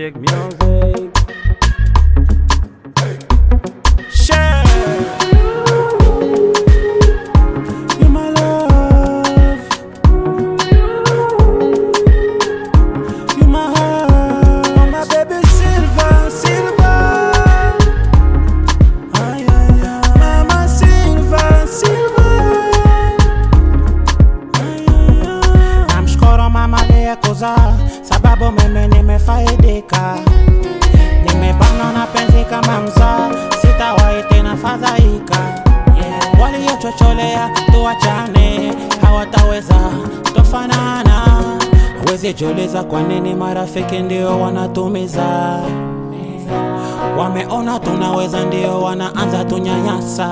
Music, music. Share. You my love. You my heart. My baby Silva, Silva. Ay, ay, ay. Mama Silva, Silva. Ay, ay, ay. Namshukuru mama aliyekuzaa sababu mimi nimefaidika nimebanwa na penzi kama mzaa, sitawahi tena fadhaika. Yeah. Waliochocholea tuachane, hawataweza tofanana. Huwezi jiuliza kwa nini marafiki ndio wanatumiza. Wameona tunaweza, ndio wanaanza tunyanyasa.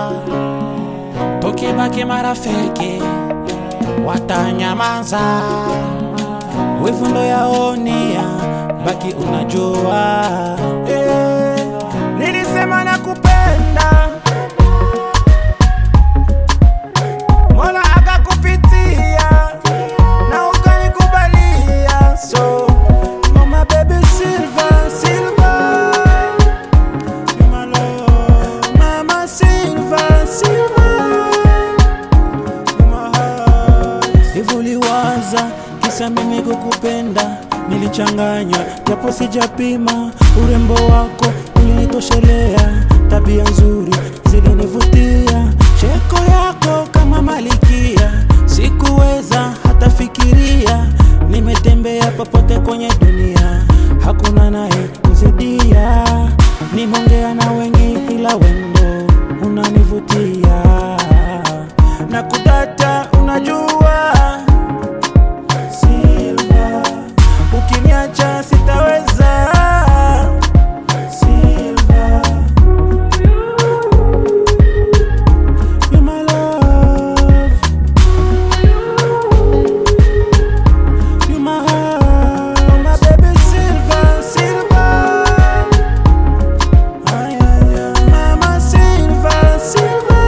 Tukibaki marafiki watanyamaza wivu ndo yaonia, baki unajua eh, nilisema nakupenda, Mola akakupitia na ukanikubalia, so mama baby Silva, Silva, you my love, mama Silva, Silva Hivuliwaza kisa mimi kukupenda, nilichanganya japo sijapima. Urembo wako ulinitoshelea, tabia nzuri zilinivutia, cheko yako kama malikia, sikuweza hata fikiria. Nimetembea popote kwenye dunia, hakuna naye kuzidia. Nimeongea na wengi, ila wendo unanivutia na kudata, unajua Silva, ukiniacha sitaweza. Silva, you my love, you my heart, my baby Silva, Silva. Ay, ay, ay. Mama Silva, Silva.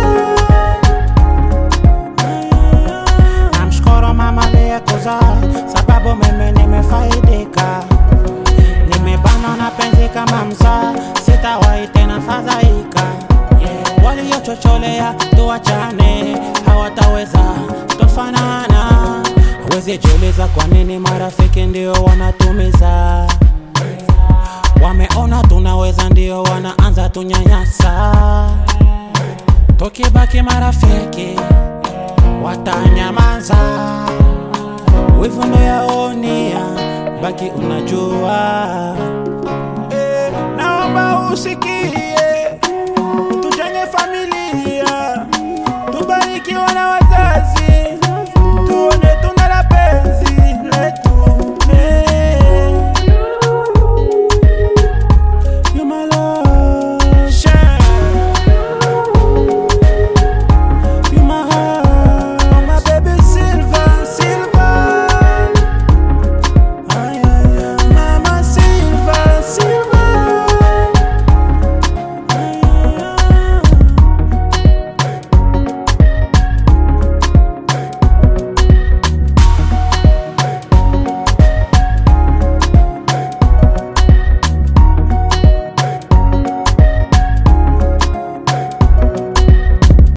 Namshukuru mama aliyekuzaa sababu mimi nimefaidika, nimebanwa na penzi kama mzaa, sitawahi tena fadhaika. Yeah. Waliochocholea tuachane, hawataweza tofanana. Huwezi jiuliza kwa nini marafiki ndio wanatumiza wameona tunaweza, ndio wanaanza tunyanyasa. Tukibaki marafiki watanyamaza, wivu ndo yaonia, baki unajua. Eh, naomba usikie, tujenge familia, tubarikiwa na